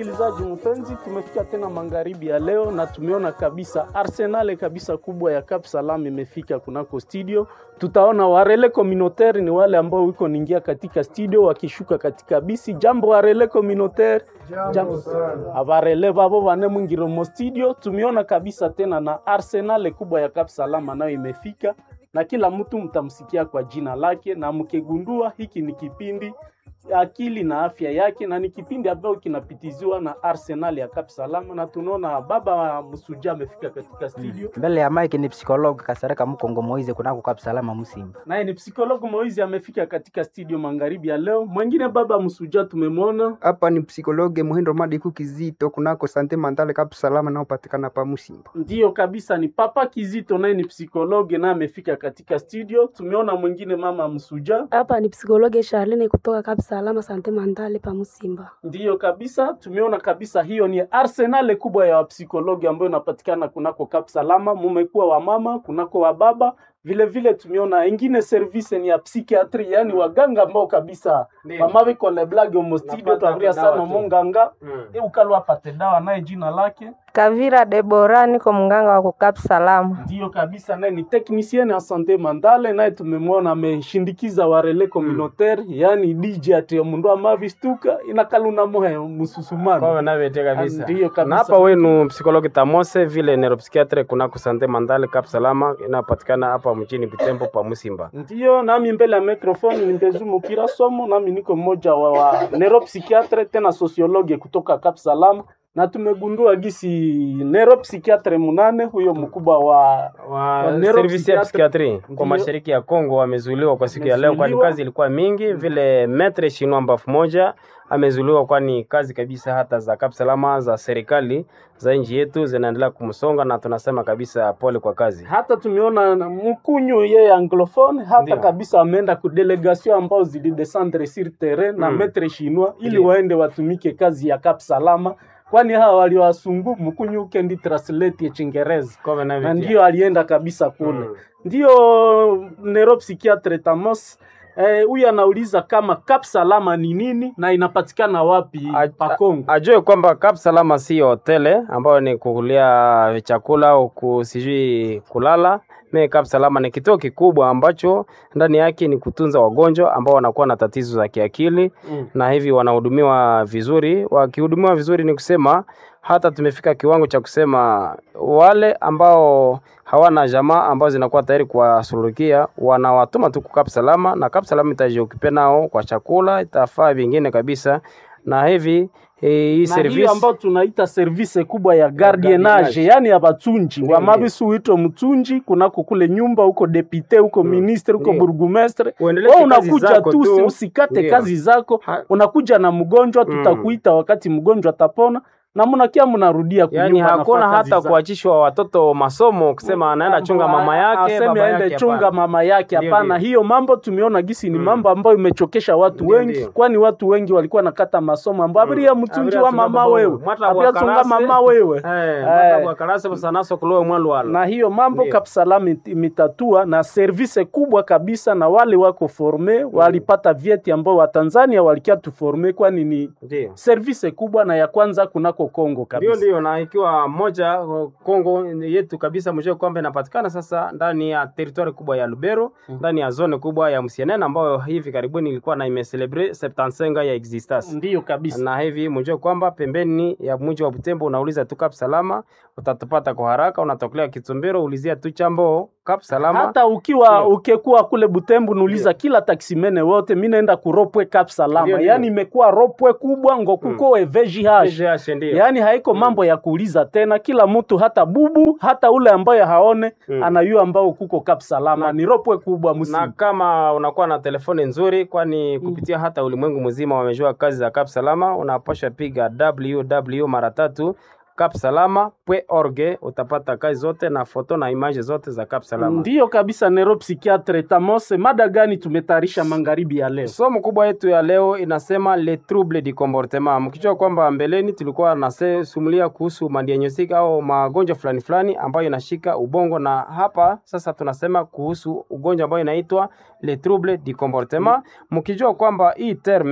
Msikilizaji mpenzi, tumefika tena magharibi ya leo na tumeona kabisa arsenale kabisa kubwa ya Cap Salam imefika kunako studio. Tutaona warele communautaire ni wale ambao wiko ningia katika studio wakishuka katika bisi. Jambo warele communautaire, jambo sana. Abarele babo bane mwingiro mo studio. Tumeona kabisa tena na arsenale kubwa ya Cap Salam nayo imefika na kila mtu mtamsikia kwa jina lake, na mkigundua hiki ni kipindi akili na afya yake, na ni kipindi ambacho kinapitiziwa na Arsenal ya Cap Salama, na tunaona baba wa Msuja amefika katika studio mbele ya mike ni psikologi Kasareka Mkongo Moize kunako Cap Salama Musimba. naye ni psikologo Moizi amefika katika studio magharibi ya leo. Mwingine baba Msuja tumemwona hapa ni psikologe Muhindo Madiku Kizito kunako Sante Mandale Kapu Salama naopatikana pa Musimba. Ndiyo kabisa, ni papa Kizito, naye ni psikologe na amefika katika studio. Tumeona mwingine mama Msuja, Hapa ni psikologe Charlene kutoka Cap Salama Sante Mandale pa Musimba. ndiyo kabisa, tumeona kabisa, hiyo ni arsenal kubwa ya wapsikologi ambayo inapatikana kunako Cap Salama. Mumekuwa wa mama kunako wa baba vile vile, tumeona ingine service ni ya psikiatri, yani waganga ambao kabisa mamavi kole blage omo studio Napata twavuria dawa sana tu. munganga Mm. e ukalwa apate dawa naye jina lake Kavira Debora, niko mganga wa kukap salama. Ndiyo kabisa, naye ni technicien ya sante mandale, naye tumemwona ameshindikiza warele communautaire yani DJ ati mundu amavistuka inakaluna mohe mususumano Kwa navete kabisa. Ndiyo kabisa. Na hapa wenu psikologi Tamose vile neuropsychiatre kunako Sante Mandale Cap Salama inapatikana hapa mjini Butembo pa Musimba. Ndiyo, nami mbele ya microphone ni Mbezu Mukira Somo, nami niko mmoja wa, wa neuropsychiatre tena sociologue kutoka Cap Salam, na tumegundua gisi neuropsychiatre munane huyo mkubwa wa wa Wa service ya neuropsychiatre- psikiatri Ndiyo. kwa mashariki ya Kongo wamezuiliwa kwa siku ya leo, kwani Wamezuiliwa. kazi ilikuwa mingi. Vile metre shinwa mbafu moja amezuiliwa, kwani kazi kabisa hata za Cap Salama za serikali za nchi yetu zinaendelea kumsonga, na tunasema kabisa pole kwa kazi. hata tumeona na mkunyu yeye anglophone hata Ndiyo. kabisa ameenda ku delegation ambao zilidescendre sur terrain na Mm. metre chinois ili Ndiyo. waende watumike kazi ya Cap Salama, kwani hawa waliowasungu mkunyu ukendi translate ya Chingereza Kwa na navete. ndio alienda kabisa kule Mm. ndio neuropsychiatre Tamos eh, huyu anauliza kama Cap Salama ni nini na inapatikana wapi A- pa Kongo. ajue kwamba Cap Salama si hotele ambayo ni kukulia chakula au ku- sijui kulala. Me Cap Salama ni kituo kikubwa ambacho ndani yake ni kutunza wagonjwa ambao wanakuwa na tatizo za kiakili Mm. na hivi wanahudumiwa vizuri. Wakihudumiwa vizuri, ni kusema hata tumefika kiwango cha kusema wale ambao hawana jamaa ambao zinakuwa tayari kuwasuluhikia wanawatuma tu kwa Cap Salama, na Cap Salama itajiokipe nao kwa chakula, itafaa vingine kabisa, na hivi eh, hii na service hiyo ambayo tunaita service kubwa ya gardienage, gardienage. yani ya batunji Ndiyo, wa mabisu huitwa mtunji kunako kule nyumba huko depute huko Mm. ministre huko Ndiyo. burgumestre uendeleshe wewe kazi unakuja zako tu usi- tu. usikate Ndiyo. kazi zako Ha- unakuja na mgonjwa Mm. tutakuita wakati mgonjwa atapona na mnakia mnarudia Yaani kunyumba, hakuna nafaa kazi hata zako. kuachishwa watoto masomo kusema anaenda chunga mama yake aseme baba aende yake. chunga hapana. mama yake. Ndiyo, Hapana, ndiyo. hiyo mambo tumeona gisi ni Mm. mambo ambayo imechokesha watu Ndiyo, wengi, ndiyo. kwani watu wengi walikuwa nakata masomo ambao Mm. abiria mtunji Abiria wa tunga mama baba wewe wewe. Mwata abiria wa tunga karase. mama wewe Eh, Eh. mwata bwa karase busanaso kulowe mwalwala. na hiyo mambo Ndiyo. Kapsalam it- imetatua na service kubwa kabisa, na wale wako forme walipata vyeti ambao Watanzania walikia tuforme, kwani ni Ndiyo. service kubwa na ya kwanza kunako Kongo Ndio, kabisa. ndio, na ikiwa moja uh, Kongo yetu kabisa, mjue kwamba inapatikana sasa ndani ya territoire kubwa ya Lubero, ndani ya zone kubwa ya Msienene ambayo hivi karibuni ilikuwa na imecelebre 75 ya existence Ndiyo kabisa. na hivi mjue kwamba pembeni ya mji wa Butembo unauliza tu Cap Salama utatupata kwa haraka. Unatokelea Kitumbero, ulizia tu chambo Cap Salama. hata ukiwa Ndiyo. ukekuwa kule Butembo nuuliza kila taksimene wote, mi naenda kuropwe Cap Salama. Ndiyo, ndiyo. Yani imekuwa ropwe kubwa ngo kuko mm. VGH VGH, ndio. yaani haiko mambo ya kuuliza tena, kila mtu hata bubu hata ule ambaye haone Mm. anayua ambao kuko Cap Salama ni ropwe kubwa na msimu. kama unakuwa na telefoni nzuri, kwani kupitia hata ulimwengu mzima wamejua kazi za Cap Salama, unapasha piga www mara tatu capsalama.org, utapata kazi zote na foto na image zote za Cap Salama. Ndiyo kabisa, neuropsychiatre Tamose, mada gani tumetayarisha magharibi ya leo? Somo kubwa yetu ya leo inasema le trouble du comportement. Mkijua kwamba mbeleni tulikuwa nasumulia kuhusu madiagnostic au magonjwa fulani fulani ambayo inashika ubongo, na hapa sasa tunasema kuhusu ugonjwa ambayo inaitwa le trouble du comportement, mkijua kwamba hii terme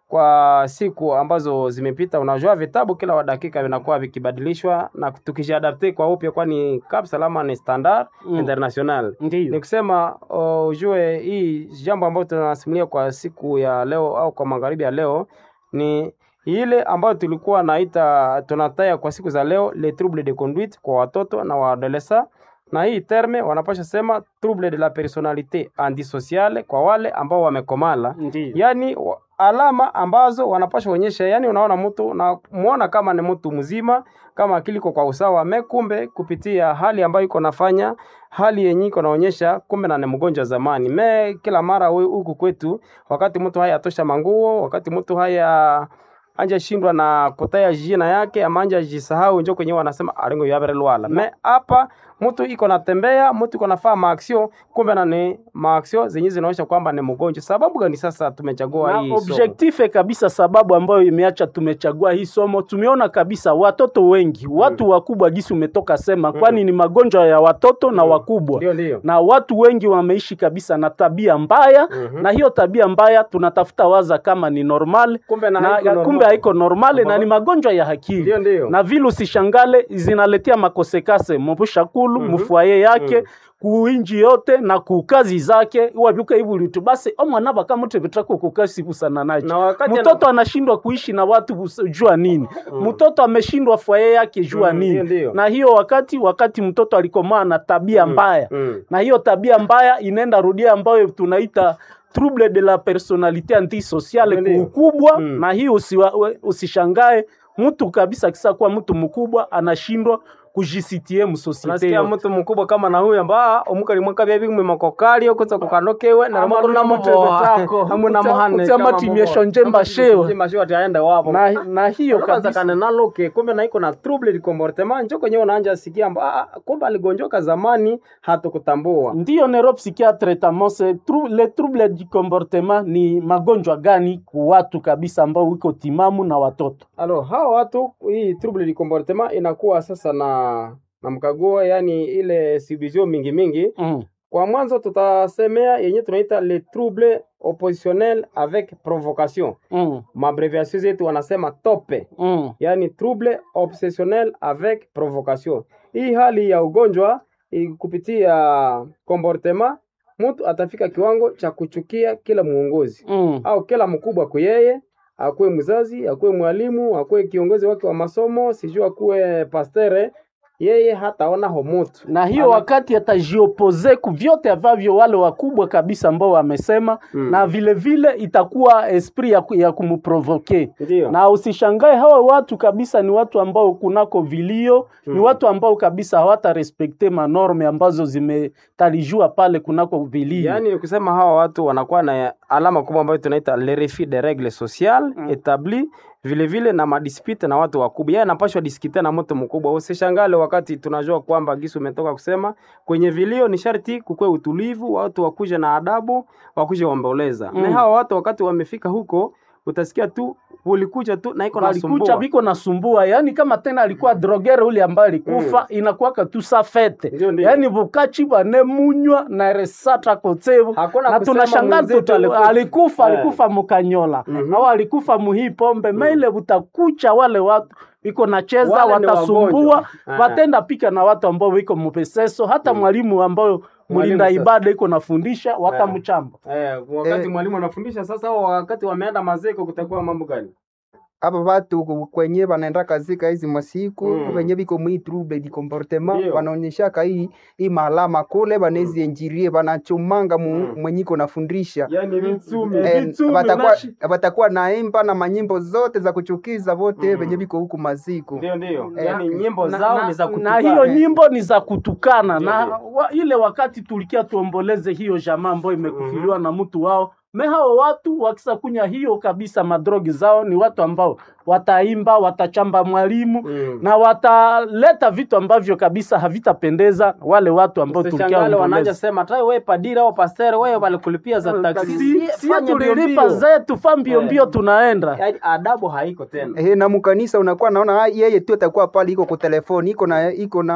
kwa siku ambazo zimepita. Unajua vitabu kila wa dakika vinakuwa vikibadilishwa na tukijiadapte kwa upya, kwani Cap Salama ni standard Mm. international. Ni Ndiyo. kusema uh, ujue hii jambo ambayo tunasimulia kwa siku ya leo au kwa magharibi ya leo ni ile ambayo tulikuwa naita tunataya kwa siku za leo le trouble de conduite kwa watoto na waadolesa, na hii terme wanapasha sema trouble de la personalite antisociale kwa wale ambao wamekomala, Ndiyo. yani wa- alama ambazo wanapasha onyesha, yani unaona mtu na muona kama ni mtu mzima, kama akili iko kwa usawa, mekumbe kupitia hali ambayo iko nafanya hali yenye iko naonyesha kumbe na ni mgonjwa zamani. Me kila mara we- huku kwetu, wakati mtu haya atosha manguo, wakati mtu haya anja shindwa na kutaya jina yake ama anja jisahau, njo kwenye wanasema alingo yabere lwala. Me hapa mtu iko natembea, mtu iko nafaa maaksio, kumbe na ni maaksio zenye zinaonyesha kwamba ni mgonjwa. Sababu gani sasa tumechagua na hii somo? objective kabisa, sababu ambayo imeacha tumechagua hii somo, tumeona kabisa watoto wengi, watu wakubwa, gisi umetoka sema, kwani ni magonjwa ya watoto na Mm. wakubwa Ndio, ndio. na watu wengi wameishi kabisa na tabia mbaya Mhm. na hiyo tabia mbaya tunatafuta waza kama ni normal Kumbe na na, haiko normal. kumbe haiko normale na Aha. ni magonjwa ya akili Ndio, ndio. na vile usishangale zinaletea makosekase mubushakulu Mhm. mufwaye yake Mhm. kuinji yote na kukazi zake iwabyuka ibulitu basi omwana bakamuti bitako kukasi busana nacho Na wakati mtoto anashindwa kuishi na watu bus- jua nini mtoto ameshindwa fwaye yake jua Mm, nini ndio, ndio. na hiyo wakati wakati mtoto alikomaa na tabia mbaya Mm. na hiyo tabia mbaya inaenda rudia ambayo tunaita trouble de la personalite antisociale Ndio, ndio. kuukubwa Mm. na hii usiwa, we- usishangae mtu kabisa kisa kuwa mtu mkubwa anashindwa kujisitie msosiete unasikia yote. mtu mkubwa kama na huyu amba omukali mwaka bya bimwe makokali okuza kukanokewe na Ama makuru na nuna muboa mutebetako. amu na Utsa- muhane utsa kama matimisho muboa. njemba Ama shewa. njemba shewa ati aende wapo na, na hiyo kwanza kabisa kana naloke kumbe na iko na trouble de comportement njo kwenye unaanja sikia amba ah, kumbe aligonjoka zamani hatukutambua ndiyo neuropsychiatre tamose tru, le trouble du comportement ni magonjwa gani ku watu kabisa ambao wiko timamu na watoto alo hawa watu hii trouble de comportement inakuwa sasa na na mkaguo yani ile subdivision mingi mingi mm. Kwa mwanzo tutasemea yenye tunaita le trouble oppositionnel avec provocation. Mm. Mabreviation zetu wanasema tope, Mm. yaani trouble obsessionnel avec provocation. Hii hali ya ugonjwa i- kupitia comportement, mtu atafika kiwango cha kuchukia kila muongozi Mm. au kila mkubwa kwa yeye, akuwe mzazi, akuwe mwalimu, akuwe kiongozi wake wa masomo, sijui akuwe pastere, yeye hataona homutu na hiyo Ana- wakati atajiopoze ku vyote ambavyo wale wakubwa kabisa ambao wamesema Mm. na vile vile itakuwa esprit ya, ku- ya kumprovoke ndio na usishangae hawa watu kabisa ni watu ambao kunako vilio ni Mm. watu ambao kabisa hawata respekte manorme ambazo zimetalijua pale kunako vilio Yaani ni kusema hawa watu wanakuwa na alama kubwa ambayo tunaita le refus de règle sociale Mm. établie vile vile na madispute na watu wakubwa. Yeye anapashwa diskite na mtu mkubwa. Usishangale wakati tunajua kwamba Gisu umetoka kusema kwenye vilio ni sharti kukue utulivu, watu wakuje na adabu, wakuje waomboleza. Mm. Na hawa watu wakati wamefika huko utasikia tu ulikuja tu na iko walikucha nasumbua. biko nasumbua yani kama tena alikuwa drogere ule ambaye alikufa Mm. inakuwaka tu sa fete Ndio, ndio. yani bukachi bane munywa na resata kotsevu Hakuna na kusema tunashangaa mwenzetu tutu- alikufa. alikufa Eh. alikufa mukanyola Mhm. au alikufa muhii pombe maile butakucha wale watu iko nacheza Wale ni watasumbua wagonjwa. Eh. watenda pika na watu ambao wiko mupeseso hata mwalimu ambao mlinda sasa. ibada iko nafundisha watamchamba Eh, wakati Eh. mwalimu anafundisha sasa, au wakati wameenda mazeko kutakuwa mambo gani? aba batu ku- kwenye banaenda kazika hizi masiku Mm. wenye biko mwi trouble di comportement Ndio. wanaonyeshaka hii hii malama kule banezi enjirie banachumanga mu, Mm. mwenyiko nafundisha Yaani vitsumi. Eh, Eh, Vitsumi batakuwa nashi. batakuwa naimba na manyimbo zote za kuchukiza vote Mm. venye biko huku maziko Ndio, ndio. Eh, Yaani nyimbo na, zao na, ni za na kutukana. hiyo nyimbo ni za kutukana Ndio, na ndio. wa, ile wakati tulikia tuomboleze hiyo jamaa ambayo imekufiliwa na mtu wao me hao watu wakisa kunya hiyo kabisa madrogi zao ni watu ambao wataimba watachamba mwalimu Mm. na wataleta vitu ambavyo kabisa havitapendeza wale watu ambao tulikia Usishangale wanaanza omboleze sema tai wewe padira au pastor wewe walikulipia za taksi. si, si Fanya mbio tulilipa mbio. zetu fa mbio Eh. mbio tunaenda Yaani adabu haiko tena. Eh, na mukanisa unakuwa naona ah, yeye tu atakuwa pale iko ku telefoni iko na iko na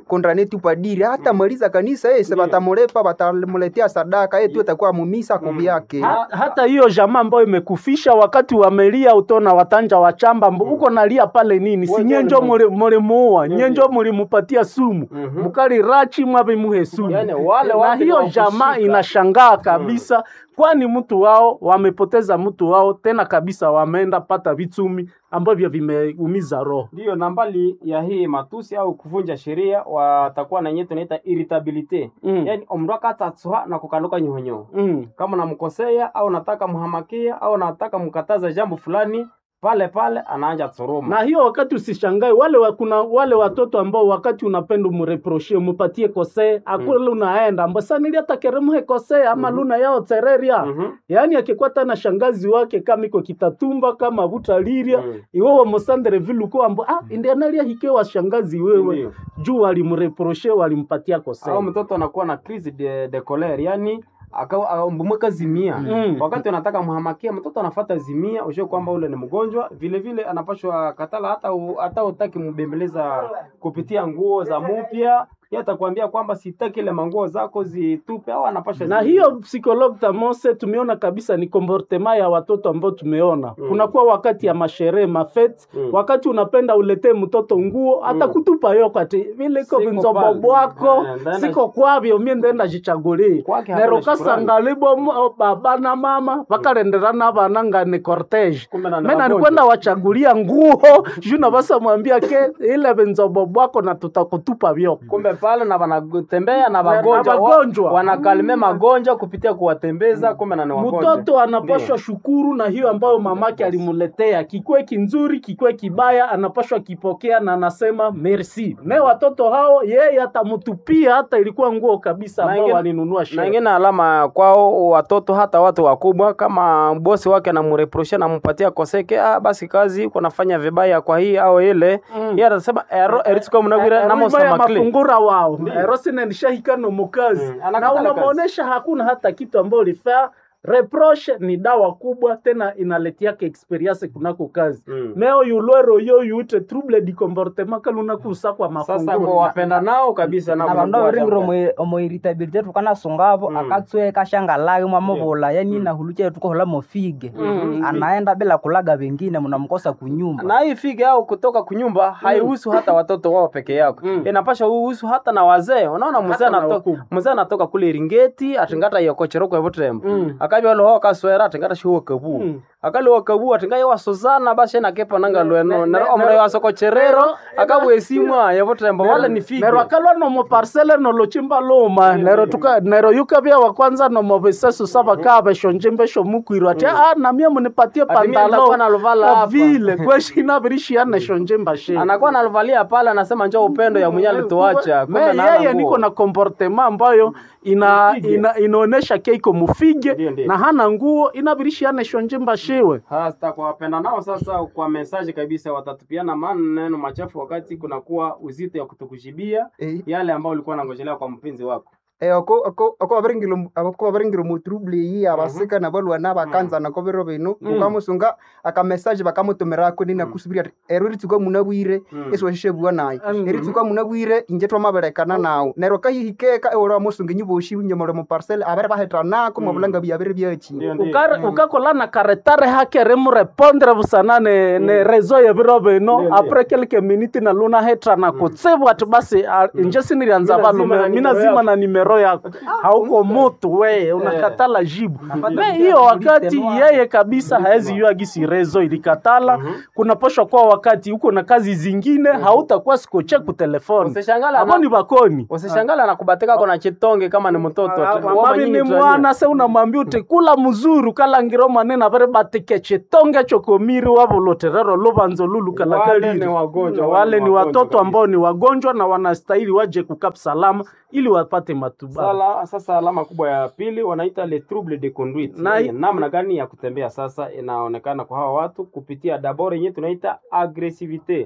kondane tu padiri hata maliza kanisa ese batamulepa batamuletea sadaka yetu atakuwa mumisa kuvyake Ha, hata hiyo jamaa ambayo imekufisha wakati wamelia utona watanja wa chamba mbo uko nalia pale nini si Wote nyenjo walimu- muli- mulimuua Ndio, nyenjo ndio. mulimupatia sumu Mhm. mukali rachi mwavimuhe sumu Yani, wale na watu hiyo ni jamaa wakushika. inashangaa kabisa kwani mtu wao wamepoteza mtu wao tena kabisa wameenda pata vitumi ambavyo vimeumiza roho Ndiyo, na mbali ya hii matusi au kuvunja sheria watakuwa na yenyewe tunaita irritabilite Mm. yani omndu akatatsuha na kukaluka nyohonyoho mm. kama namkosea au nataka mhamakia au nataka mkataza jambo fulani pale pale anaanja tsuruma na hiyo wakati usishangae wale wa, kuna wale watoto ambao wakati unapenda umreproshie umupatie kosee akule unaenda ambo sanili hata keremuhe kosee ama luna yao tereria Mhm. yaani akikuwa tana shangazi wake kama iko kitatumba kama butaliria Mm. iwo wamosandere viluko ambo ah indianalia hike wa shangazi wewe Ndiyo. juu walimreproshe walimpatia kosee au mtoto anakuwa na crise de, de colere yani mbumweka zimia Mm. wakati unataka mhamakia mtoto anafata zimia ushe kwamba ule ni mgonjwa vile vile anapashwa katala hata u, hata utaki mbembeleza kupitia nguo za mupya yeye atakwambia kwamba sitaki ile manguo zako zitupe au anapashwa na zi- hiyo psychologue tamose tumeona kabisa ni comportement ya watoto ambao tumeona Mm. kunakuwa wakati ya masherehe mafete Mm. wakati unapenda uletee mtoto nguo hata kutupa yo kati vile iko Siko vinzobo pale. bwako Eh, ndaenda- siko kwavyo mie ndenda jichagulie Kwake hakuna nero shukrani. kasangalibo mu- baba na mama vakalenderana vana ngani cortege Kumbe na ni mena magonjwa. nikwenda wachagulia nguo juu navasa mwambia ke ile vinzobo bwako na tutakutupa vyoko kumbe pale na wanatembea na Na wagonjwa wa- wagonjwa. wanakalime magonjwa kupitia kuwatembeza kumbe na ni wagonjwa mtoto anapashwa shukuru na hiyo ambayo mamake alimuletea kikwe kinzuri kikwe kibaya anapashwa kipokea na anasema merci me watoto hao yeye atamutupia hata ilikuwa nguo kabisa Na ambao ingine- walinunua na sherehe. ingine alama kwao watoto hata watu wakubwa kama bosi wake anamreprosha nampatia koseke ah, basi kazi uko nafanya vibaya kwa hii au ile Mm. yeye atasema ero eritsuka munagwira Erima ya namosama kle mafungura wao erosine nishahikano mukazi Mm, na anakatala unamuonesha hakuna hata kitu ambayo ulifaa reproche ni dawa kubwa tena inaletiaka experience kunako kazi Mm. meo yulwero yo yute trouble di comportement kaluna kusa kwa sasa kwa mafungura wapenda nao kabisa na vandu avaringire omoiritabilite tukanasungavo Mm. akatswe kashangalake mwamuvula yani nahuluche tukohola mofige anaenda bila kulaga vengine mnamkosa kunyumba na hii fige au kutoka kunyumba haihusu hata watoto wao peke yako Mm. inapasha uhusu hata na wazee unaona mzee Hata na anatoka wakubwa. mzee anatoka kule iringeti atingata yokocheroko evutrembo Mm. akabya loho kaswera atingata shiwo kabu Mm. akali wakabu atinga yewasozana basi nakepa nanga Ne- lweno ne- omro ne- yasokocherero nero- akabwesimwa yevutrembo wale ni fige nero akalwa nomo parcele nolochimba luma nero tuka nero yukavya wa kwanza nomo visesu sava kaa veshonjimbesho mukwirwa ati ah namie munipatie Ati mie nitakuwa naluvala pantalo hapa." vile kweshina virishiane shonjimba shi anakuwa nalivalia pale anasema njoo upendo ya mwenye alituacha Me, kumbe na yeye niko na comportement ambayo ina, ina, inaonesha keiko mufige Ndiyo, ndiyo. na hana nguo inavirishiane shonjimba shiwe hasta kwa wapenda nao sasa kwa mesaji kabisa watatupiana maneno machafu wakati kunakuwa uzito ya kutukujibia Eh. yale ambayo ulikuwa nangojelea kwa mpenzi wako Eh, ako ako ako abaringiro ako abaringiro mu trouble yi abasika na balwana bakanza na kobero bino ukamusunga aka message bakamutumira ko nina kusubira ati ero ritsuka munabwire Mm. eso shishe bwana Mm. eritsuka munabwire inje twamaberekana nawo nero kahihikeka ora musunga nyiboshi nyamore mu parcel abere bahetana ko mabulanga byabere byachi Ndio, ndio. Ukare- ukakola na karetare hake remurepondre busana ne, ne rezo ya biro bino Ndio, apres quelques minutes na luna hetra na kutsibu ati basi ah, inje sinirianza Mina zima na valume mina nimero zima yako. na nimero yako hauko mutu we unakatala jibu me hiyo wakati yeye kabisa haezi yua gisi rezo ilikatala kunaposhwa kwa wakati uko na kazi zingine hautakuwa sikoche kutelefoni Usishangala abo na- ni bakoni usishangala na kubatika kona chitonge kama ni mtoto Ah, Wama mababi nyinyi ni tuania. mwana se unamwambia uti kula muzuru kalangiro manene avere batike chitonge chokomiri wavoloterero luvanzo lulu Wale kalakaliri ni wagonjwa, wale wale ni ni wagonjwa watoto kabisa. ambao ni wagonjwa na wanastahili waje kukap salama ili wapate matibabu Sala, sasa alama kubwa ya pili wanaita le trouble de conduite Na- Yaani namna gani ya kutembea sasa inaonekana kwa hawa watu kupitia dabord yenyewe tunaita agresivite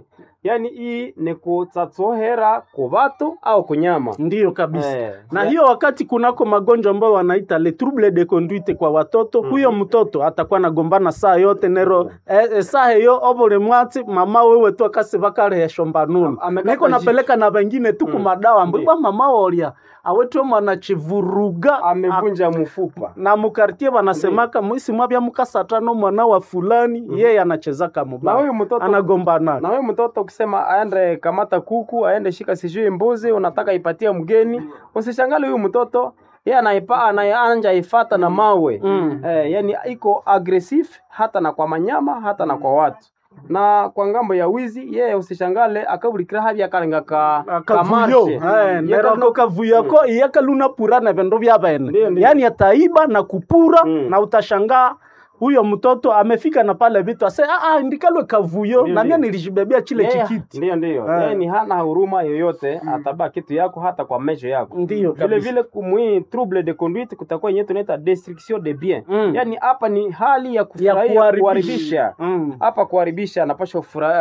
yaani hii ni kutsatsohera ku batu au kunyama ndiyo kabisa Eh, na ya- hiyo wakati kunako magonjwa ambayo wanaita le trouble de conduite kwa watoto huyo mtoto atakuwa nagombana saa yote nero eh, eh, saa hiyo obole mwati mama wewe tu akasi vakalehesho mbanuni Am- amekata niko napeleka na vengine tu kumadawa Ndiyo. mbwa mama olya awetwe mwana chivuruga amevunja mfupa na mukartie wanasemaka mwisi mwabya mukasatano mwana wa fulani yeye anachezaka na mubaya huyu mtoto anagombana na huyu mtoto ukisema aende kamata kuku aende shika sijui mbuzi unataka ipatie mgeni usishangale huyu mtoto yeye anaipa anaanja ifata na mawe Mm. eh, yani iko aggressive hata na kwa manyama hata na kwa watu na kwa ngambo ya wizi yeye usishangale akabulikira habya kalenga ka kavuyo kamarshe. Eh, Ye nero kabla- ako kavuyo ko iyakaluna pura na vendo vya bene Ndiyo, ndiyo. yaani ataiba na kupura Mm. na utashangaa huyo mtoto amefika na pale vitu ase ah, ah, ndikalwe kavuyo Ndiyo, na mie ndiyo. nilijibebea chile Yeye- chikiti Ndiyo, ndiyo. Eh. Yeye ni hana huruma yoyote, atabaa kitu yako hata kwa mesho yako. ndiyo Vile kabisa. vile kumwi trouble de conduite kutakuwa yenyewe tunaita destruction de bien. Mm. Yaani hapa ni hali ya ya kufurahia kuharibisha kuharibisha. Mm. Hapa kuharibisha anapaswa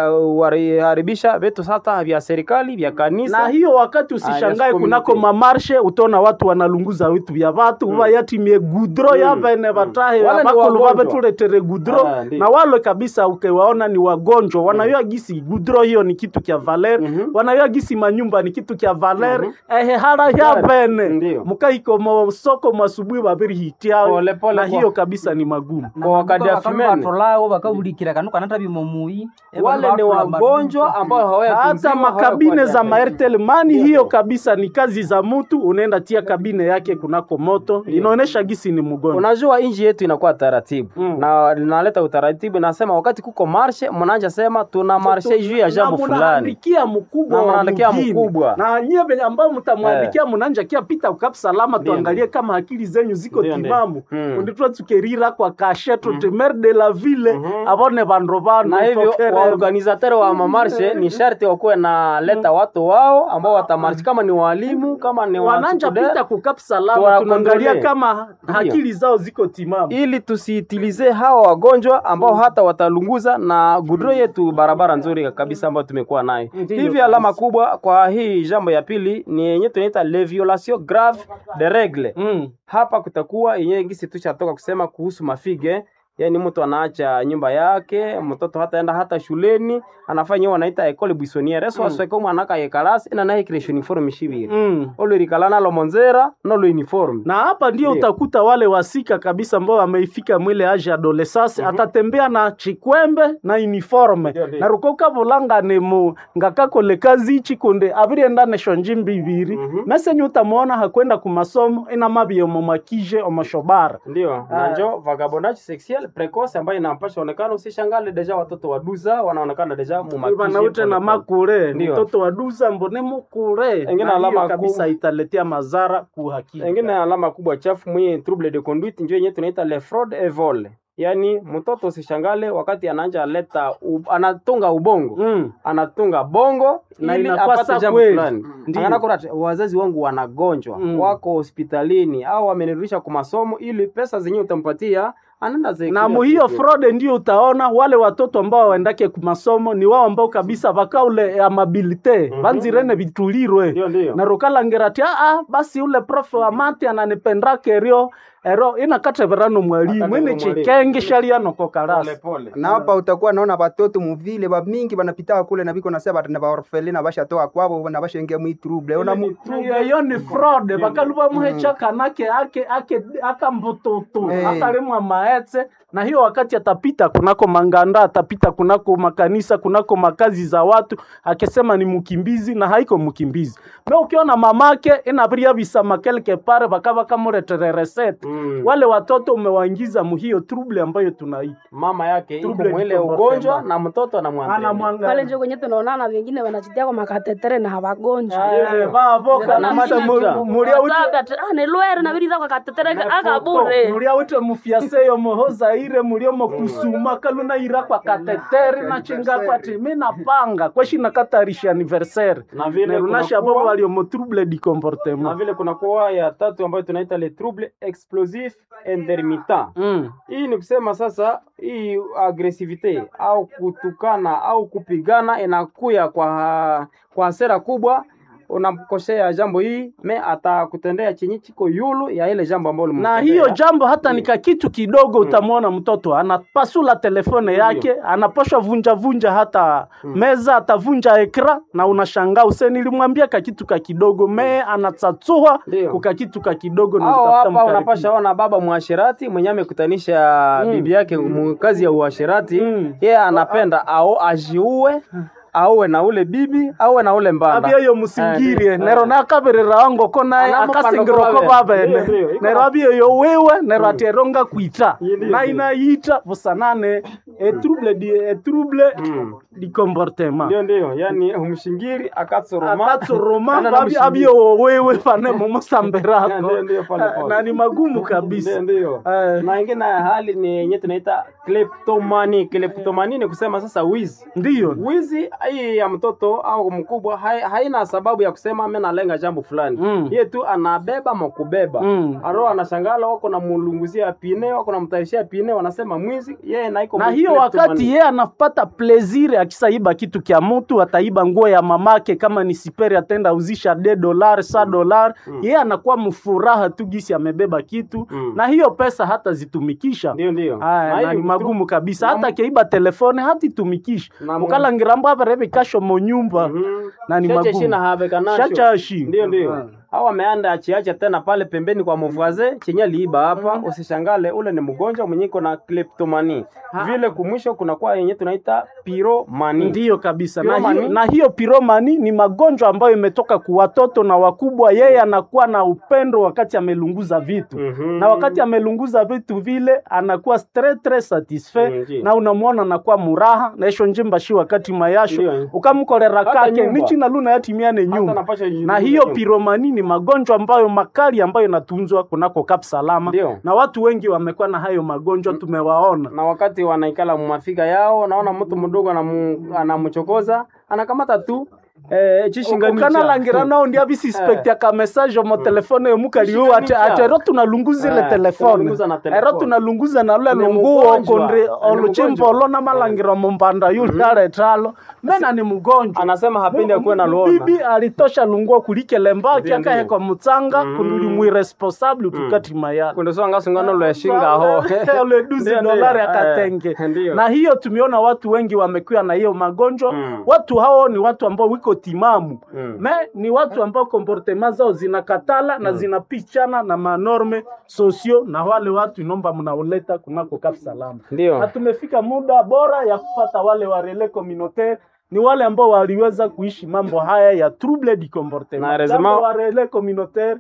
kuharibisha vitu sasa vya serikali vya kanisa. na hiyo wakati Ah, usishangae yes, kunako community. mamarshe utaona watu wanalunguza vitu vya vatu mm. vayatimie gudro Mm. yavene vatahe Wale ni vakulu wagonjwa. vavetuletere gudro Ah, ndiyo. na wale kabisa ukiwaona ni wagonjwa wanayua gisi gudro hiyo ni kitu kya valer Mhm. wanayua gisi manyumba ni kitu kya valer Mhm. ehe hara yavene Ndiyo. mukaiko mosoko masubui vaviri hitiao Pole, pole na kwa- hiyo kabisa ni magumu Kwa wakati ya fimene. batolawo bakabulikira kanu kanata bimomui Wale ni wagonjwa ambao hawayatunziwa, hata makabine hawakuwa za na- maertel mani Ndiyo, hiyo ndiyo. kabisa ni kazi za mtu unaenda tia kabine yake kunako moto inaonyesha gisi ni mgonjwa Unajua inji yetu inakuwa taratibu Mm. na linaleta utaratibu, nasema wakati kuko marshe, mnaanja sema tuna marshe juu ya jambo Na fulani. munaandikia mkubwa Na wa munaandikia mgini. mkubwa. na nyie venye ambao mtamwandikia mnaanja kia pita ukap salama Ndiyo, tuangalie kama akili zenyu ziko Ndiyo, ndiyo. timamu Mm. unditwa tukerira kwa kashe tutemer de la ville Mhm. avone vandu vanu na hivyo waorganizateur wa mamarshe ni sharti wakuwe na leta watu wao ambao watamarshi, kama ni walimu, kama ni wananja watukude, pita kukap salama Tuwa tunaangalia kondole. kama Ndiyo. akili zao ziko timamu ili tusiitilize hawa wagonjwa ambao hata watalunguza na gudro yetu barabara nzuri kabisa ambayo tumekuwa nayo. Ndiyo, Hivi kabisa. alama kubwa kwa hii jambo ya pili ni yenye tunaita les violations graves de règle. mm. Hapa kutakuwa yenye gisi tushatoka kusema kuhusu mafige yaani mtu anaacha nyumba yake mtoto hataenda hata shuleni anafanya hiyo wanaita école buissonnière so asweke mwana ka yekalasi ina naye kiresho uniforme shibiri Mm. olo rikala nalo monzera nolo uniforme na hapa ndio Ndiyo. utakuta wale wasika kabisa ambao wameifika mwile age adolescence atatembea na chikwembe na uniforme Ndiyo, ndiyo. na rukoka vulanga ni mu ngakakole kazi ichi kunde avirienda nesho njimbi ibiri Mhm. mesenye utamwona hakwenda kumasomo ina mabie omomakije omoshobara ndio Ah. na njo vagabondage sexuel precoce ambayo inampasha onekana usishangale deja watoto waduza wanaonekana deja vanaute na makure Ndiyo. mtoto waduza mbone mukure Engine na alama hiyo kabisa ku- italetea madhara kuhakika engine alama kubwa chafu mwi trouble de conduite njo yenye tunaita le fraud et vol yaani mtoto usishangale wakati anaanja leta u, anatunga ubongo mm. anatunga bongo Na ili inakuwa apate sa jambo kweli. fulani Ndiyo. Anakura ati, wazazi wangu wanagonjwa Mm. wako hospitalini au wamenirudisha kwa masomo ili pesa zenyewe utampatia anaenda zile na muhiyo fraude ndio utaona wale watoto ambao waendake kumasomo ni wao ambao kabisa vakaule amabilite Mhm. vanzirene vitulirwe ndio ndio na rukalangerati aa basi ule profe wa mati ananipendake rio ero inakateverano mwalimu Akatevera ine mwalimu. chikenge shalianoko pole karasi pole na hapa utakuwa naona batoto muvile bamingi banapita kule na biko nasema batana baorfeli na bashatoka kwabo na bashaingia mwi trouble ona mu iyo ni fraude vakaluva muhecha kanake ake ake akambututu Eh. akalimwa maetse na hiyo wakati atapita kunako manganda atapita kunako makanisa kunako makazi za watu akisema ni mkimbizi na haiko mkimbizi me ukiona mamake inaviria visama kelke pare vakava kamuretere resete Mm. wale watoto umewaingiza muhiyo trouble ambayo tunaita mama yake iko Trouble mwile du ugonjwa comportement. na mtoto anamwangalia pale anamwangalia njo kwenye tunaonana vengine wanachitia kwa makatetere na hawagonjwa Eh, vavo kabisa mu- mulia uti nilwere naviriza kwa katetere akabure mulia ute mufyaseyo mohozaire muliomo kusuma kaluna ira kwa kateteri na chinga kwati mi napanga kweshi nakatarisha anniversaire na vile nerunasha kunakuwa- bobo waliomo trouble du na comportement vile kunakuwa ya tatu ambayo tunaita le trouble explosif explosif intermittent Mm. hii ni kusema sasa hii agresivite au kutukana au kupigana inakuya kwa kwa hasira kubwa unamkosea jambo hii me atakutendea chenye chiko yulu ya ile jambo ambalo na ulimtendea. hiyo jambo hata nika kitu kidogo utamwona mtoto anapasula telefone yake anaposhwa vunja vunja hata meza atavunja ekra na unashangaa use nilimwambia ka kitu ka kidogo me anatsatsua Ndio. kuka kitu ka kidogo na au kutafuta hapa mkaribia. unapasha ona baba mwashirati mwenye amekutanisha Mm. bibi yake mu kazi ya uashirati Mm. yeye anapenda ao ajiue auwe na ule bibi auwe na ule mbanda abyeyo musingirie Eh, nero nakabirira wango ko naye Anamo akasingiroko pano ko babene. Ndio, babene ndio, iko nero na- abyeyo wewe nero ateronga kwita Ndio, ndio. na inayita busanane etrouble di etrouble Mm. di comportement ndio ndio yani umshingiri akatsoroma akatsoroma Ana na babi mshingiri. abyeyo wewe pane mumusambirako Ndio, ndio, pole, pole. na ni magumu kabisa Ndio, ndio. Eh. na ingine ya hali ni yenye tunaita kleptomani kleptomani ni kusema sasa wizi ndiyo wizi hii ya mtoto au mkubwa hai, haina sababu ya kusema mimi nalenga jambo fulani Mm. yeye tu anabeba makubeba Mm. aro anashangala wako na mulunguzia pine wako na mtaishia pine wanasema mwizi yeye naiko na hiyo wakati yeye anapata plezire akisaiba kitu kya mutu ataiba nguo ya mamake kama ni siperi atenda uzisha de dolar sa dolar yeye anakuwa mfuraha tu gisi amebeba kitu Mm. na hiyo pesa hata zitumikisha ndio ndio Aya, Na na hii ni magumu kabisa na- hata keiba telefone hatitumikisha Na mu- ukalangirambo apereve kasho monyumba Mhm. na ni Shache magumu. shina have kanasho. Shachashi. Ndio ndio. Ah. Au ameanda achiacha tena pale pembeni kwa mvaze chenye liiba hapa, usishangale ule ni mgonjwa mwenye iko na kleptomani. Vile kumwisho kuna kwa yenye tunaita piromani. ndiyo kabisa na Piromani? hiyo, na hiyo piromani ni magonjwa ambayo imetoka kwa watoto na wakubwa yeye anakuwa na upendo wakati amelunguza vitu Mhm. na wakati amelunguza vitu vile anakuwa stre tre satisfait Mhm. na unamwona anakuwa muraha naisho njimba shi wakati mayasho Ndio. ukamkorera Hata kake nyumba. nichi na luna yatimiane Hata nyumba napasha na jiuliza hiyo nyumba. piromani ni magonjwa ambayo makali ambayo inatunzwa kunako kap salama Ndio. na watu wengi wamekuwa na hayo magonjwa tumewaona na wakati wanaikala mumafika yao, naona mtu mdogo anamu- anamchokoza anakamata tu eh, chishinganisha ukanalangira nao ndia bisispekti aka message mo telefone yomukaliu ate Kishinganisha. ate ero tunalunguza ile Eh, telefone tunalunguza na telefone. ero tunalunguza na lule Ni lunguo mgonjwa. kondre Ni oluchimbo mgonjwa. olo namalangira mumbanda yule aretalo mena ni mgonjwa anasema hapendi akuwe na luona. bibi alitosha lunguo kulikele mbaki Ndio, ndio. akahekwa mutsanga Mm. kunduli mwiresponsable tukati mayani Kunde so ngasungano lweshinga ho. ule duzi Ndio, ndio. dolari Eh, akatenge ndio. na hiyo tumeona watu wengi wamekuwa na hiyo magonjwa Mm. watu hao ni watu ambao wiko timamu Mm. me ni watu ambao komportema zao zinakatala na zinapichana na manorme sosio na wale watu inomba mnaoleta kunako Kap Salama na Ndio. tumefika muda bora ya kufata wale wa relais communautaire ni wale ambao waliweza kuishi mambo haya ya trouble du comportement Na heureusement- Jambo wa relais communautaire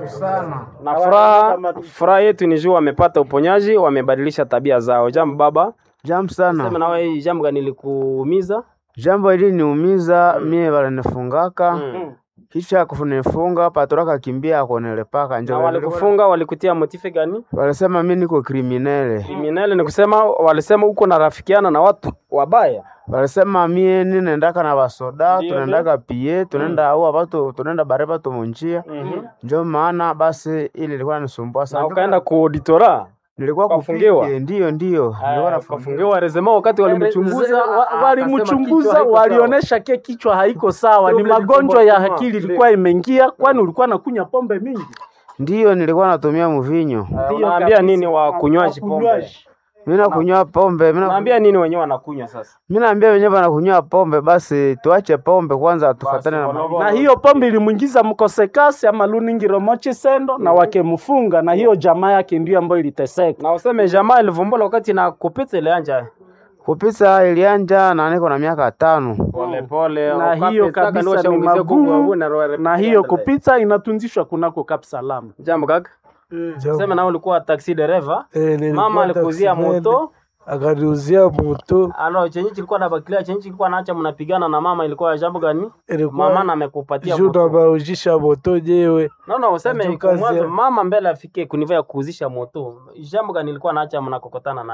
na furaha furaha yetu ni juu wamepata uponyaji, wamebadilisha tabia zao. Jambo baba, Jambo sema sana. nawe hii jambo gani likuumiza? Jambo hili niumiza mie balinifungaka Mm. kisha kunifunga patora kimbia akonelepaka Na njo walikufunga walikutia motife gani? walisema mi niko kriminele, Kriminali ni kusema walisema uko na rafikiana na watu wabaya. walisema mie ninendaka na basoda Ndio, tunaendaka pie tunaenda au batu tunaenda bare batu munjia Mhm. njo maana basi ili ilikuwa nisumbua Na sana. ukaenda ku auditora. nilikuwa ukafungiwa? kupige, ndiyo ndiyo nilikuwa Eh, nafungiwa. Ukafungiwa rezema wakati walimchunguza Wa- a- akasema walimchunguza kichwa haiko walionyesha ke kichwa haiko sawa, ni Trouble du magonjwa ya comportement. akili Ndio. ilikuwa imeingia, kwani ulikuwa nakunya pombe mingi. Ndiyo nilikuwa natumia mvinyo, sawa. Eh, Ndio Unaambia kabisa. nini wa kunywaji pombe? Wakunywaji. mi nakunywa pombe mi na- Unaambia nini wenyewe wanakunywa sasa? mi naambia wenyewe wanakunywa pombe, basi tuache pombe kwanza, tufatane na Basi, ma- na hiyo pombe ilimwingiza mkosekasi ama luningiro mochi sendo na wakemfunga, na hiyo jamaa yake ndio ambayo iliteseka. Na useme jamaa ilivumbula wakati na kupita ile anja kupisa ilianja na niko na miaka tano. pole pole. na hiyo kabisa ni magumu, na hiyo kupita inatunzishwa kunako Kap Salama. Jambo kaka. Sema na ulikuwa taxi dereva. Eh, nilikuwa Mama alikuzia taxi moto. akaniuzia moto Alo, chenye kilikuwa na bakilia, chenye kilikuwa naacha mnapigana na mama ilikuwa jambo gani? ilikuwa Mama na amekupatia juu moto. nabaujisha moto jewe No, no, useme Ndio iko kazi mwanzo ya- mama mbele afike kuniva ya kuuzisha moto. Jambo gani ilikuwa naacha mnakokotana naye?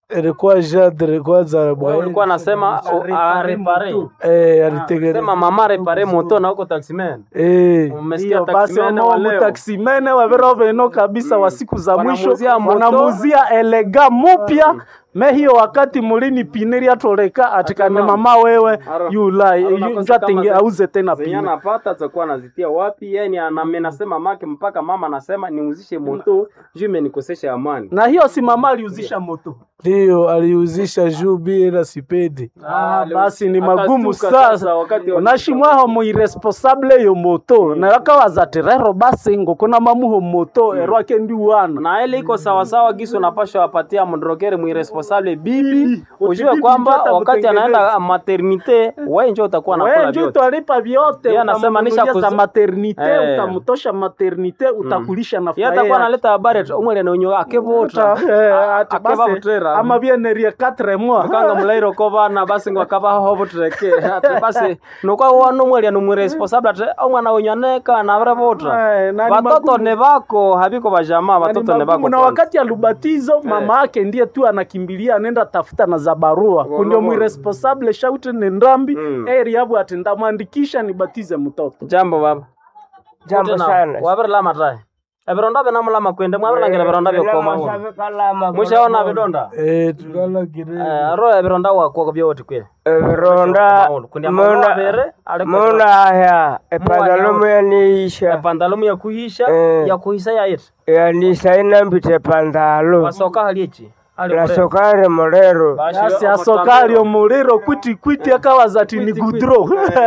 ilikuwa jadre kwanza Wewe bwana ulikuwa nasema arepare eh alitengeneza sema mama repare moto na uko taximan eh umesikia Ndio, basi taximan wa leo omomutaksimene wavero veno kabisa wa siku za mwisho Wanamuzia moto. wanamuzia elega mupya me hiyo wakati mulini piniri atoleka atikane Ati mama. mama wewe Aro. yula Aro nakosa njatinge kama ze- auze tena zenye pini anapata atakuwa anazitia wapi yani anamenasema make mpaka mama anasema niuzishe moto juu imenikosesha amani na hiyo si mama aliuzisha moto ndio aliuzisha juu bila sipendi Ah, basi ni Akatuka magumu sasa sasa wakati wa- unashimwaho muiresponsable yo moto narakawaza rero basi ngokona mamuho moto erwake ndiwana na ile iko sawasawa gisi unapashwa wapatia mdrogeri mwiresponsable bibi ujue bibi kwamba ndio wakati atakutengeneza. anaenda maternite wewe njo utakuwa nakula Wewe njo vyote utalipa vyote, Yeye anasema nisha utamnunulia za kuzi- maternite, Eh. utamtosha maternite, utakulisha na yeye furaha atakuwa yake. analeta habari ati umwele nenyo akevuta Eh, ati basi, akevavutera ama bienerie 4 mois kanga mulairo ko bana basi ngo akabaho butreke ati basi nokwa wano mwelia no mwiresponsable ati omwana wenyu aneka na vrevota Eh, na ni watoto magumu. ne bako habiko bajamaa Na ni watoto ne magumu. bako na kwanza. wakati ya lubatizo mama yake ndiye tu anakimbilia anaenda tafuta na za barua kundio Wolo. mwiresponsable shaute ni ndambi Mm. eri yabu ati ndamwandikisha nibatize mtoto jambo baba Jambo Tena, sana. wavirilama tae evironda vinamulama kwende mwavilangira vironda vyokoma mushaona vidonda eh tukala kire Eh, aro evironda wakwo vyoti kwe Vironda Kundi amabwa avere, ali kwa- muna haya epantalomu yaniisha pandalumu ya kuhisha Eh. ya kuhisa yaiti yanisaina mbite pantalo wasoka haliechi nasokare mulero yasi asokali omuliro kwiti kwiti akawaza ati ni gudro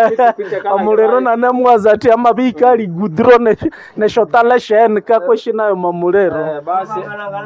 omuliro nanemwaza ati amabika ali gudro ne- neshotala sheni kakweshinayo mamuliro basi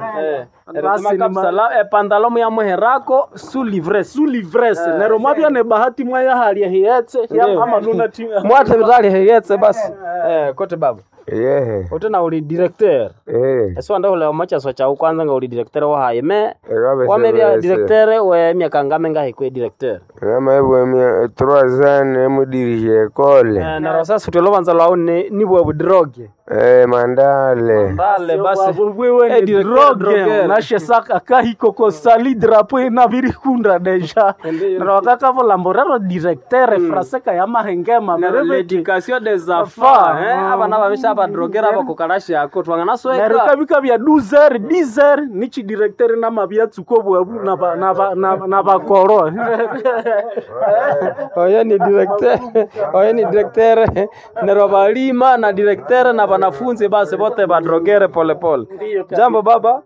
Basi ni ma- kapsala epandalomu ya muherako su livres su livrese nero mwabya ne bahati mwaya hali hiyetse Ndio. amanuna ti mwate vitali heyetse basi Eh, kote baba yehe utena uli directeur eh esiwanda ule omachaso chau kwanza nga uli directeur wahaye me ekabe wamebya directeur we miaka ngame ngahikwe directeur kama hivyo mia trois ans emudirisha ekole Eh, naro sasa utolobanza lwau ni- nibwe budroge eh mandale mbale basi wewe Eh, ni directeur, droge drogueur. nashe saka kahikoko sali drapo ina virikunda deja Ndiyo. nero wakakavulamborero directeur fraseka ya mahengema mereveti l'éducation des Affaires. enfants eh abana babisha abadrogera abo kukarashi yako twanga nero nasweka kabika bya 12 10 nichi directeur nama byatsuko bwabu na ba- na ba- na- na bakoro oyo ni directeur oyo ni directeur nero balima na directeur na wanafunzi basi bote badrogere polepole jambo baba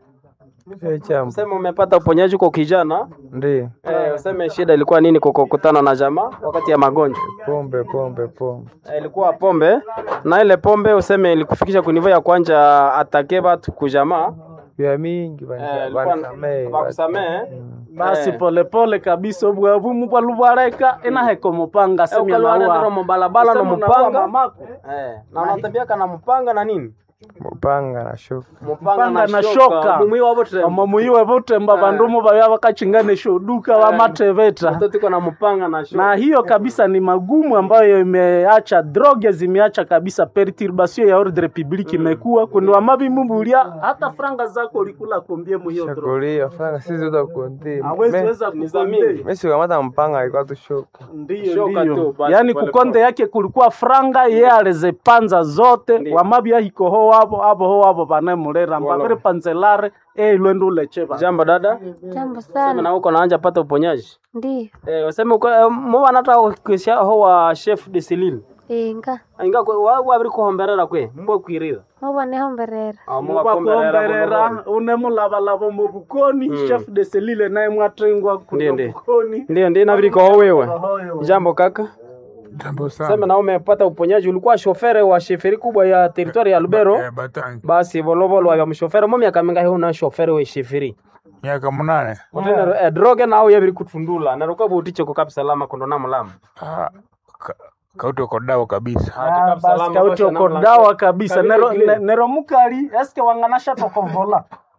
chambo sema umepata uponyaji kwa kijana ndio eh, useme shida ilikuwa nini kwa kukutana na jamaa wakati ya magonjwa pombe pombe pombe Eh, ilikuwa pombe na ile pombe useme ilikufikisha kunivo ya kwanja atake batu kujamaa vya mingi Eh, ilikuwa- bakusamehe basi Eh. polepole kabisa obwabu mubwalubwareka inaheko mupanga semya ukalwala naua mubalabala no Sema naua mupanga mamako. eh, na unatembeaka na mupanga na nini mupanga na shuka Mupanga na shoka. mumwi wabo tena omomuyiwe butemba bandumu babya bakachinganisha uduka bamateveta mtoto iko na mupanga na shoka na hiyo kabisa ni magumu ambayo imeacha droge zimeacha kabisa perturbation ya ordre public imekuwa kundi wamabimumbulia hata franga zako ulikula kombie mu hiyo droge shakulia franga sisi utakundi hawezi weza ni za kukonde mingi. mesi kamata mpanga alikuwa tu shuka ndiyo Shoka ndiyo tu, basi yaani pole kukonde pole. yake kulikuwa franga ye alizipanza zote Ndiyo. wamabya hikoho wabo abo ho wabo banemulera mbaviri panzelare eilwende ulecheva jambo dada Jambo sema sana. na uko naanja pata uponyaji Ndiyo. eh, useme uko eh, mubana hata ukisha ho wa chef de Celine Inga. inga kwe wa wabiri kuhomberera kwe mbwe kwirira Muboneho mberera. mubakomberera unemulabalabo mu bukoni chef de selile naye mwatengwa Ndiyo, kuno ndiyo. bukoni ndio ndio nabiri kwa wewe jambo kaka Jambo sana. sema na umepata uponyaji ulikuwa shofere wa sheferi kubwa ya teritwari ya Lubero Eh, Batangi. basi volovolo wa mshofere mo miaka mingahi una shofere we sheferi Miaka munane. utene eh, droge nao yabiri kutundula na ruka buticho ko kabisa lama kondo na mulama Ah, ka- kauti uko dawa kabisa. Ah, basi kauti okodawa kabisa nero ne- nero mukali eske wanganasha tokovola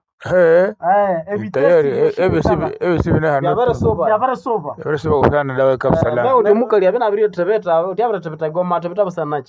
Eh, eh tayari eh, evitesi ebe sibi ebe sibi na yabere hanu. soba yabare sova Ebe sibi kusana dawa kabisa Ba la. uti mukali abina abiri tebeta uti abira tebeta goma tebeta basanachi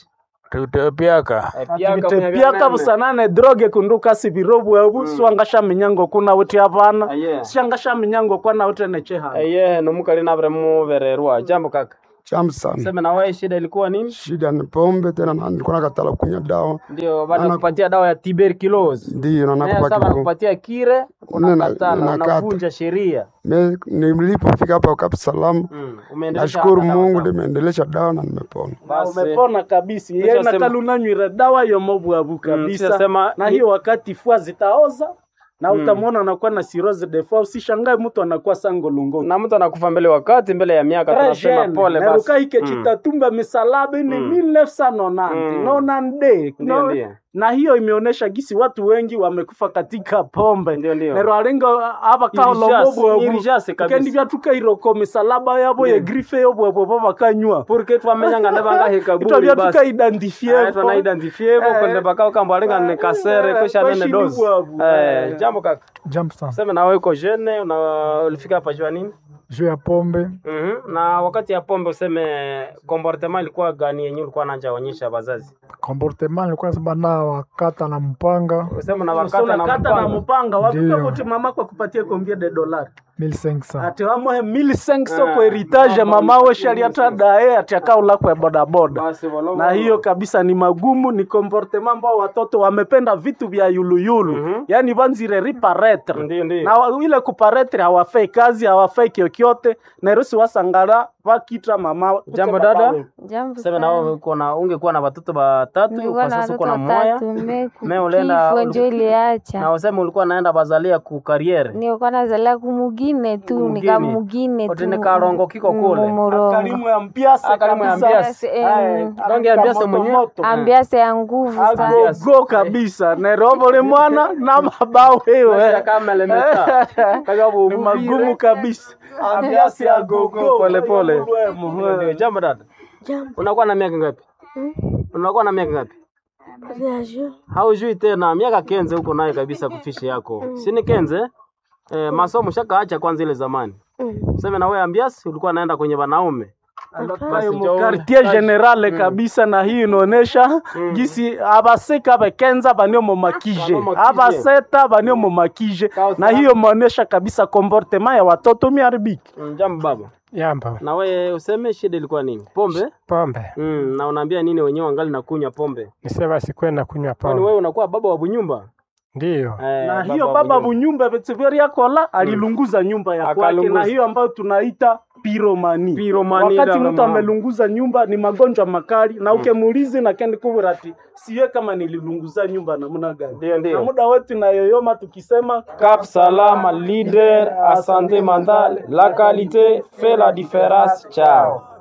tutepiaka activite piaka busanane droge kunduka sibirobu ebu swangasha minyango kuna uti hapana Aye. shangasha minyango kwana uti necheha eye nomukali navire muvererwa jambo kaka Cham sana. seme na wewe shida ilikuwa nini Shida ni pombe tena na nilikuwa nakatala kunywa dawa. ndio baada kupatia dawa ya tuberculosis Ndio na Naye nakupa sasa kidogo. nakupatia kire Nina- unakatala ninakata. unavunja sheria Me- Nilipofika hapa Kapu Salamu, Mm, umeendelesha nashukuru dawa Mungu sawa. nimeendelesha dawa na nimepona. na Basi. umepona kabisa Kisha yeye sema- nakalunanywire dawa yomobwabu kabisa kisha sema- na hiyo wakati fua zitaoza na utamwona anakuwa na cirrhosis de foie usishangae mtu anakuwa sangolungo na mtu anakufa mbele wakati mbele ya miaka tunasema pole basi narukaike Mm. chitatumba misalaba ni Mm. 1990 Mm. nonande Ndio, no, ndio. na hiyo imeonyesha gisi watu wengi wamekufa katika pombe Ndio, ndio. nero alenga aba Irijase, kaolomobwabu irijase kabisa. kendi vyatukairoko misalaba yabo ye grife yobwabwabo bakanywa porque twamenyanga ndevanga kaburi itavya basi tukaidentifie twanaidentifie vo kwende bakao kambo alenga ne kasere kwisha nene Kweshi dozi libwabu. eh Eh. jambo kaka Jambo sana. sema na wewe uko jene una ulifika hapa jua nini Juu ya pombe Mhm. na wakati ya pombe useme comportement ilikuwa gani yenye ulikuwa nanja onyesha wazazi comportement nilikuwa nasema na wakata na mpanga useme na So wakati na unakata na mpango mpanga wakuka Ndio. kuti mama kwa kupatia kombia de dolari 1500 ati wamohe 1500 Ah, kwa heritage mama mama we ulikuwa shaliata dae ati akaula kwa bodaboda basi volova na hiyo kabisa ni magumu ni comportement ambao watoto wamependa vitu vya yuluyulu Mhm. yaani vanzire riparetre ndio ndio na wa- ile kuparetre hawafai kazi hawafai kyokyote nairosi wasangala vakitra mama Jambo dada. Jambo sema na sana. wewe uko na ungekuwa na watoto watatu Nilikuwa kwa na sasa uko watoto na moya watatu, mme Me ulienda- kifo njo na iliacha. useme ulikuwa naenda bazalia ku kariere Nilikuwa nazalia kumugine tu, Mugine. nikamugine Oti tu. nikarongo kiko kule. Mumurongo. karimu ya mpiase Ah, karimu ya kabisa. mpiase. Eh, Rangi ya mpiase moto mwenyewe. moto. Ambiase ya nguvu sana. agogo kabisa nerobole mwana na mabao wewe kamelemeta ni magumu kabisa ambiasi agogo Pole, pole. Ulwemo, eh. jambo dada Jambo. unakuwa na miaka ngapi Mm. unakuwa na miaka ngapi Reagir. haujui tena miaka kenze huko nayo kabisa kufishi yako sini kenze eh, masomo shakaacha kwanza ile zamani Mm. useme na wewe ambiasi ulikuwa naenda kwenye wanaume Basi Mu njoo- quartier generale kabisa na hii inaonesha gisi abaseka bekenza banio momakije Banio makije. abaseta banio momakije na hiyo maonesha kabisa comportement ya watoto miharibiki Mm, jambo baba yamba na wewe useme shida ilikuwa nini pombe pombe mm, na unaambia nini wenyewe wangali na kunywa pombe nisema sikwenda kunywa kwani pombe wewe unakuwa baba wa bunyumba ndiyo eh, na hiyo baba bunyumba Betseberia kola alilunguza nyumba ya kwake Akalunguza. na hiyo ambayo tunaita piromani. Piromani, Wakati dada mtu mama. amelunguza nyumba ni magonjwa makali na ukemuulizi na kendi kubura ati siye kama nililunguza nyumba namna gani. Ndio, Na ndio. muda wetu nayoyoma tukisema Cap Salama, leader à santé mentale. La qualité fait la différence. Ciao.